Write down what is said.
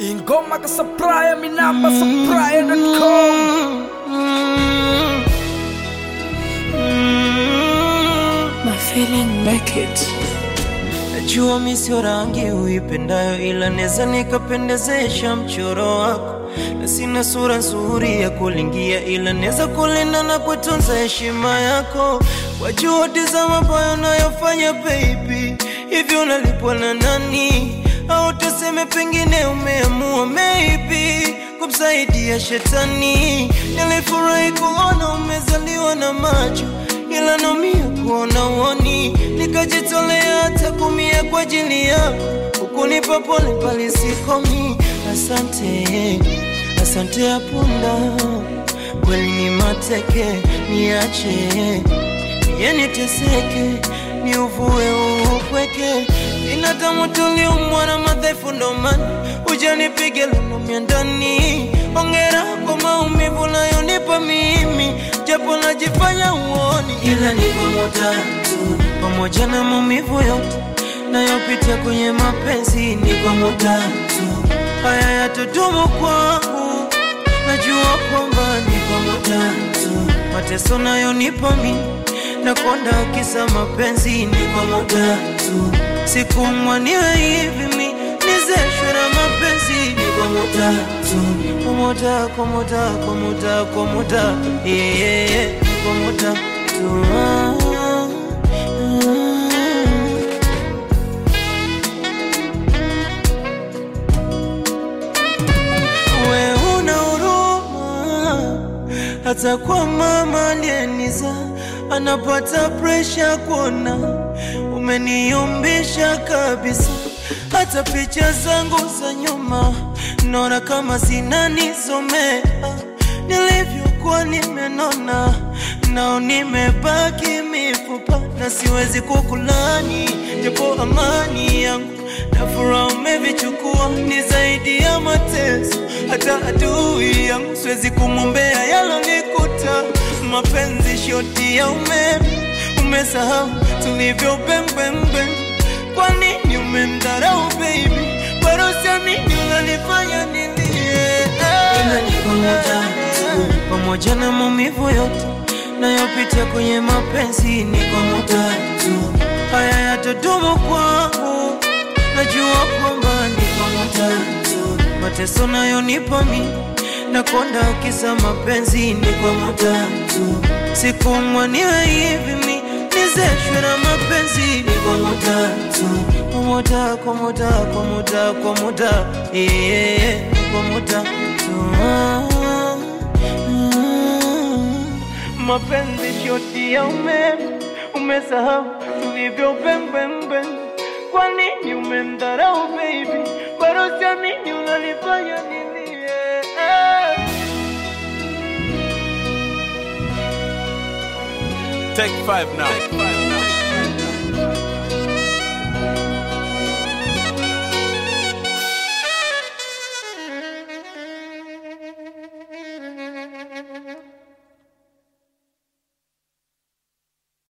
ingoma ka supplier minamba supplier.com My feeling make it. Najua mi sio rangi uipendayo, ila neza nikapendezesha mchoro wako, na sina sura nzuri ya kulingia, ila neza kulinda na kutunza heshima yako kwa juhudi za mabaya unayofanya baby. Hivyo unalipwa na nani? Au tuseme pengine umeamua maybe kumsaidia shetani. Nilifurahi kuona umezaliwa na macho ila naumia kuona uoni, nikajitolea hata kumia kwa ajili yako, ukunipa pole pale sikomi. Asante, asante ya punda, kweli ni mateke, niache niye niteseke, ni uvue upweke. Binadamu tuliumbwa na madhaifu, ndo maana ujanipige lunumia ndani. Ongera kwa maumivu nayonipa mimi, japo najifanya uoni, ila ni pamoja tu, pamoja na maumivu yote nayopitia kwenye mapenzi, ni pamoja tu, haya yatodumu kwangu, najua kwamba ni pamoja tu, mateso nayonipa mimi nakonda kisa mapenzi, ni pamoja tu, sikumwa niwe hivi mi nizeshwe na mapenzi, ni pamoja tu, pamoja pamoja pamoja pamoja, yeah, yeah, yeah, pamoja tu ah, ah. We una huruma hata kwa mama aliyeniza anapata presha kuona umeniumbisha kabisa. Hata picha zangu za nyuma naona kama zinanisomea nilivyokuwa nimenona, nao nimebaki mifupa na siwezi kukulani, japo amani yangu na furaha umevichukua, ni zaidi ya mateso. Hata adui yangu siwezi kumwombea yalonikuta. Mapenzi shoti ya umeme, umesahau tulivyo pembembe. Kwa nini umemdharau baby? Bado siamini unanifanya nilie. Ila ni pamoja tu, pamoja na maumivu yote nayopitia kwenye mapenzi, ni pamoja tu, haya yatadumu kwangu najua kwamba ni pamoja tu, mateso nayonipa mi nakonda kisa mapenzi, ni pamoja tu, sikumwa niwe hivi mi nizeshwe na mapenzi, ni pamoja tu, pamoja pamoja pamoja pamoja, yeah, yeah, yeah, pamoja tu ah, ah. Mapenzi shoti ya umeme, umesahau tulivyo pembembe. Kwa nini umemdharau baby? Bado siamini unanifanya nilie. Take five now.